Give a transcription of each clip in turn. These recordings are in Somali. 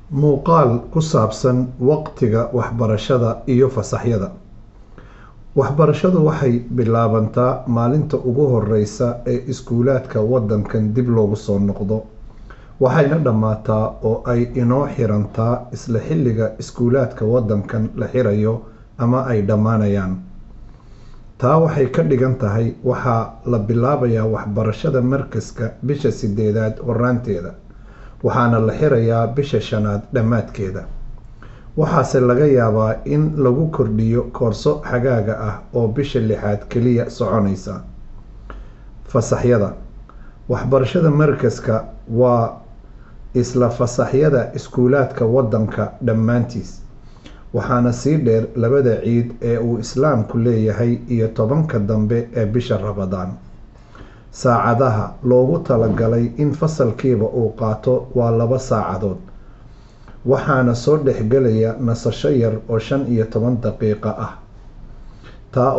Muuqaal ku saabsan waqtiga waxbarashada iyo fasaxyada. Waxbarashadu waxay bilaabataa maalinta ugu horeysa ee iskuulaadka waddankan dib loogu soo noqdo, waxayna dhammaataa oo ay inoo xirantaa isla xilliga iskuulaadka waddankan la xirayo ama ay dhammaanayaan. Taa waxay ka dhigan tahay waxaa la bilaabayaa waxbarashada Markiiska bisha sideedaad horraanteeda, waxaana la xirayaa bisha shanaad dhammaadkeeda. Waxaase laga yaabaa in lagu kordhiyo koorso xagaaga ah oo bisha lixaad kaliya soconaysa. Fasaxyada. Waxbarashada Markiiska waa isla fasaxyada iskuulaadka waddanka dhammaantiis, waxaana sii dheer labada ciid ee uu Islaamku leeyahay iyo tobanka dambe ee bisha Ramadaan. Saacadaha loogu talagalay in fasalkiiba uu qaato waa laba saacadood, waxaana soo dhex galaya nasasho yar oo shan iyo toban daqiiqo ah, taa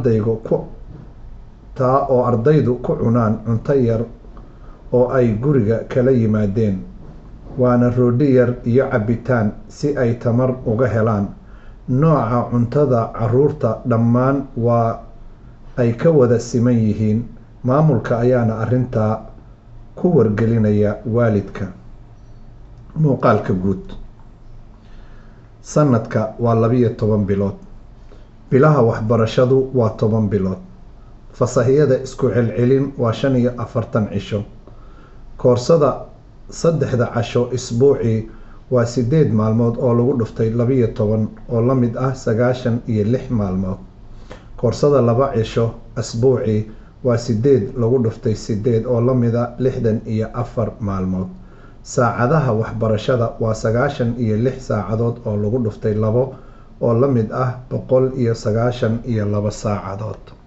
oo ardaydu ku cunaan cunto yar oo ay guriga kala yimaadeen, waana roodhi yar iyo cabitaan si ay tamar uga helaan. Nooca cuntada carruurta dhammaan waa ay ka wada siman yihiin, maamulka ayaana arrintaa ku wargelinaya waalidka. Muuqaalka guud. Sanadka waa labiyo toban bilood. Bilaha waxbarashadu waa toban bilood. Fasaxyada isku celcelin waa shan iyo afartan cisho. Koorsada saddexda casho isbuucii waa sideed maalmood oo lagu dhuftay labiyo toban oo la mid ah sagaashan iyo lix maalmood. Koorsada laba cisho usbuucii waa sideed lagu dhuftay sideed oo la mid ah lixdan iyo afar maalmood. Saacadaha waxbarashada waa sagaashan iyo lix saacadood oo lagu dhuftay labo oo la mid ah boqol iyo sagaashan iyo laba saacadood.